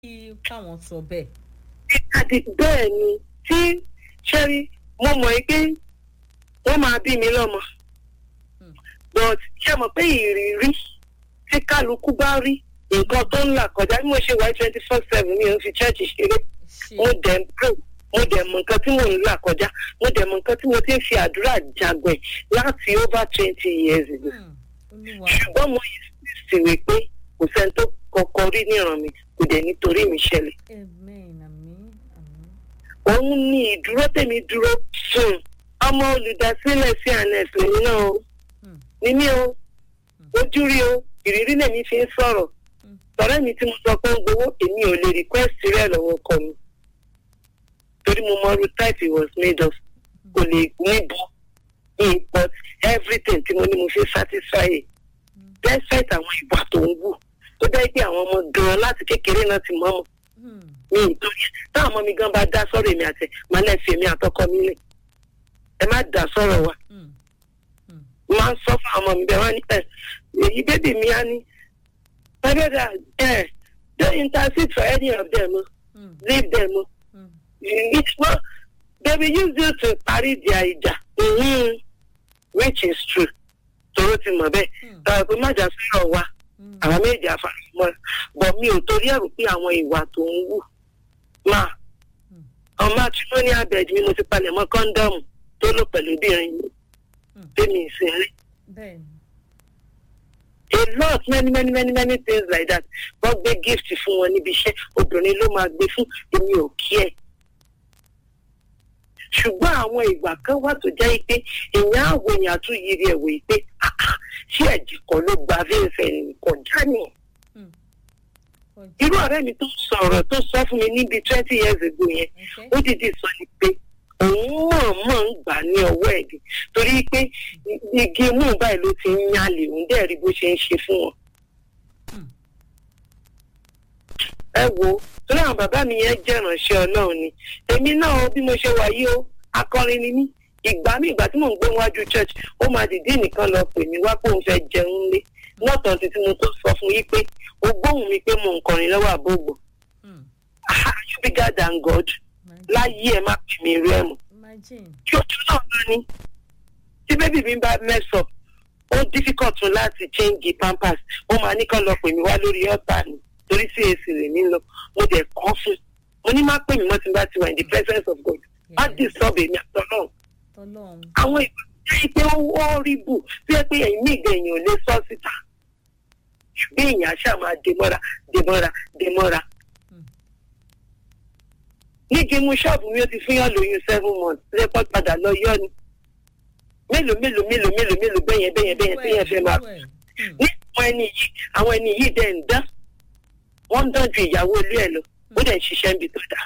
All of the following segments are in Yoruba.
kí káwọn sọ bẹ́ẹ̀. àti bẹ́ẹ̀ ni tí ṣẹ́rí mo mọ̀ pé wọ́n máa bí mi lọ́mọ but ṣé mọ̀ pé ìrírí tí kálukú bá rí nǹkan tó ń là kọjá bí mo ṣe wáyé twenty four seven mi ò fi church ṣeré mo dẹ̀ ń pray mo dẹ̀ mọ̀ nǹkan tí mò ń là kọjá mo dẹ̀ mọ̀ nǹkan tí mo ti ń fi àdúrà jagbẹ̀ láti over twenty years ago ṣùgbọ́n mo yìí sì wí pé kò sẹ́ni tó kọ́kọ́ rí níran mi kò dẹ̀ nítorí mi ṣẹlẹ̀ òun ni ìdúró tèmi dúró fún ọmọ olùdásílẹ̀ sí anes lèmi náà o ní mí o ojú rí o ìrírí lèmi fi ń sọ̀rọ̀ sọ̀rọ̀ mi tí mo sọ pé ń gbowó èmi ò lè request rẹ̀ lọ́wọ́ ọkọ mi torí mo mọ irú type it was made of kò lè níbo import everything tí mo ní mo fi satisfy ẹ̀ despite àwọn ìwà tó ń wù tó dẹ́ pé àwọn ọmọ gan-an láti kékeré náà ti mọ́ mọ́ mi ìtòrí táwọn ọmọ mi gan bá dá sọ̀rọ̀ èmi àtẹ máa lẹ́ fi èmi àtọkọ mi lẹ̀ ẹ má dá sọ̀rọ̀ wa máa ń sọ fún àwọn ọmọ mi bẹ́ẹ̀ wọ́n ní ẹ̀ èyí bébì mi á ní ẹgbẹ́dà ẹ̀ don't intercede for any of them leave them it's not they will use you to parí their ìjà mm-hmm. which is true tòró ti mọ̀ bẹ́ẹ̀ tọ́wọ́ pé má jà sọ̀rọ̀ wa àwọn méjì àfàmọ́ bọ̀ mi ò torí ẹ̀rù pé àwọn ìwà tó ń wù máa ọmọ matrimonial bed mi mo ti palẹ̀ mọ́ kọ́ńdọ̀mù tó lò pẹ̀lú obìnrin mi tèmi ìsinmi. a lot many many many many things like that wọ́n gbé gift fún wọn níbi iṣẹ́ obìnrin ló máa gbé fún èmi ò kí ẹ̀. ṣùgbọ́n àwọn ìgbà kan wà tó jẹ́ pé èèyàn àwọ̀ èèyàn tún yiri ẹ̀wọ̀ pé ṣé ẹ̀jẹ̀ kan ló gba fẹ́ẹ̀fẹ́ kọjá ni. irú ọ̀rẹ́ mi tó sọ̀rọ̀ tó sọ fún mi níbi twenty years ago yẹn ó dìde sọ ni pé òun mọ̀ọ́mọ̀ ń gbà ní ọwọ́ ẹ̀ dì torí pé igi mú báyìí ló ti ń yálè òun dẹ̀ rí bó ṣe ń ṣe fún wọn. ẹ wo torí àwọn bàbá mi yẹn jẹ́ ìránṣẹ́ ọlọ́run ni èmi náà bí mo ṣe wà yìí ó akọrin ni mí ìgbà mi ìgbà tí mò ń gbé wájú church ó máa dìde nìkan lọ pè mí wá pé òun fẹ́ jẹun lé lọ́tàn títí mo tó sọ fún yí pé ó gbóhùn mi pé mo ń kọrin lọ́wọ́ àbógbò you bigger than God láyé ẹ má pè mí rí ẹ mọ́ kí ojú náà bá ní tí bébì mi bá mess up ó difficult fún láti change pampers ó máa ní kán lọ pè mí wá lórí ọ̀tá ni torí sí èsì rè mí lọ mo dẹ̀ kọ́ fún mo ní má pè mí mọ́ tí n bá ti wà in the presence of God má disturb èmi àtọ́lọ́run àwọn ìgbà tí pé ó rí bù tí ẹ pé ẹ̀yìn mí ìgbà èèyàn ò lè sọ síta ṣùgbọ́n èèyàn àṣà máa dèmọ́ra dèmọ́ra dèmọ́ra. nígi mú ṣọ́ọ̀bù mi ó ti fún yàn lóyún seven months lẹ́pọ̀ padà lọ yọ ni mélòó mélòó mélòó mélòó mélòó bẹ́yẹn bẹ́yẹn bẹ́yẹn bẹ́yẹn fẹ́ máa ní àwọn ẹni yìí àwọn ẹni yìí dẹ̀ ń dán wọ́n ń dán ju ìyàwó ilé ẹ̀ lọ ó dẹ̀ ń ṣiṣẹ́ níbi tó dáa.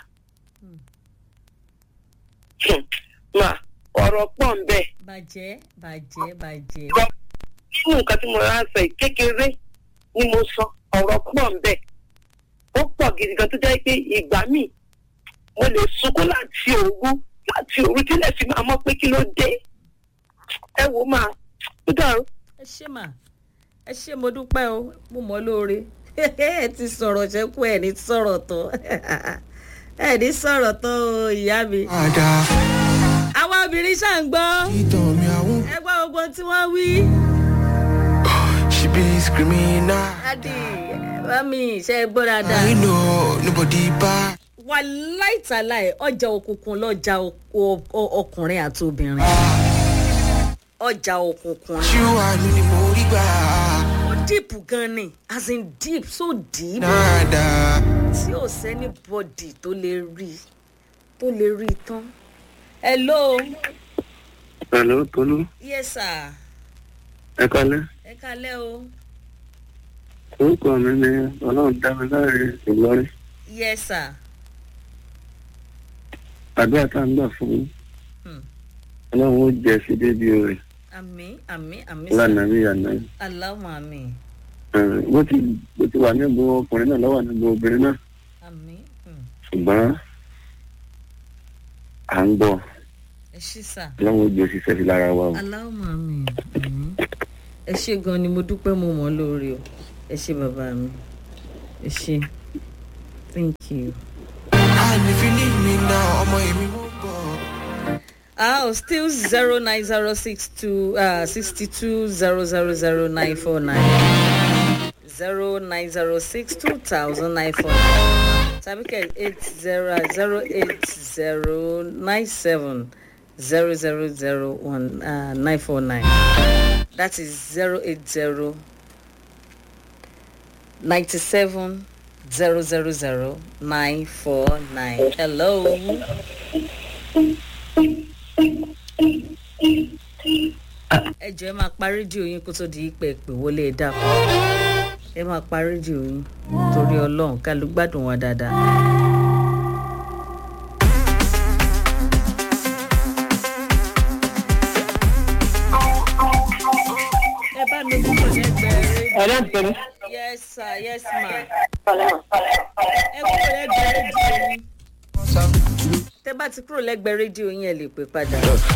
máa ọ̀rọ̀ pọ̀ ń bẹ̀. bàjẹ́ bàjẹ́ bàjẹ́. nínú nǹkan tí mo rà sọ yìí kékeré ni mo sọ ọ̀rọ̀ pọ̀ ń bẹ̀. ó pọ̀ gidi gan tó jẹ́ pé ìgbà míì mo lè sunkún láti òru láti òru tílẹ̀ fi máa mọ̀ pé kí ló dé. ẹ wò ó máa ó dàrú. ẹ ṣé mà ẹ ṣé mo dúpẹ́ o mo mọ̀ lóore ẹ ti sọ̀rọ̀ ṣẹ́kù ẹ̀ ní sọ̀rọ̀ tán ẹ̀ ní sọ̀rọ̀ tán o ìyá mi àwọn obìnrin ṣáà ń gbọ́. ẹ gbọ́ gbogbo tí wọ́n wí. she be screaming now. dadi mami ṣe é gbọ́ dáadáa. I know nobody bad. wà láìtàláì ọjà òkùnkùn lọ́jà ọkùnrin àti obìnrin. ọjà òkùnkùn. ṣé wàá ní ni mo rí gbà. ó dìpù gan ni as in deep so deep. nada. tí ò sẹ́ni bọ́dì tó lè rí tó lè rí tán hello. hello tolu. yes sir. ẹ kalẹ. ẹ kalẹ o. orúkọ mi ni ọlọ́run dá mi láre ìlọrin. yes sir. àdúrà tá à ń gbà fún yín. ọlọ́run ó jẹ sí débi rẹ̀. àmì àmì àmì lánàá mi yànnà yìí. aláwọ̀ àmì. bó ti bó ti wà níbo ọkùnrin náà lọ́wọ́ níbo obìnrin náà. àmì. ṣùgbọ́n à ń gbọ́. ẹ ṣí sà. ọlọ́run ó jẹ òṣìṣẹ́ sí lára wa o. aláwọ̀ àmì ẹ ṣe gan ni mo dúpẹ́ mo mọ̀ lórí o ẹ ṣe bàbá mi ẹ ṣe thank you. And if you need me now, ọmọ èmi mo bọ̀. Oh, still zero nine zero six two uh sixty two zero zero zero nine four nine zero nine zero six two thousand nine four nine tabike eight zero zero eight zero nine seven zero zero zero one uh nine four nine that is zero eight zero ninety seven zero zero zero nine four nine hello. ẹ jọ ẹ máa pa rédíò yín kó tó di pé pé wọlé ẹ dàpọ̀ ẹ máa pa rédíò yín torí ọlọ́run ká ló gbádùn wa dáadáa. ẹ bá mi kúrò lẹ́gbẹ̀ẹ́ rédíò. ọ̀rẹ́ ìpẹ́ni. yes sir yes ma ẹ kúrò lẹ́gbẹ̀ẹ́ rédíò yín. tẹ bá ti kúrò lẹ́gbẹ̀ẹ́ rédíò yín ẹ lè pè padà.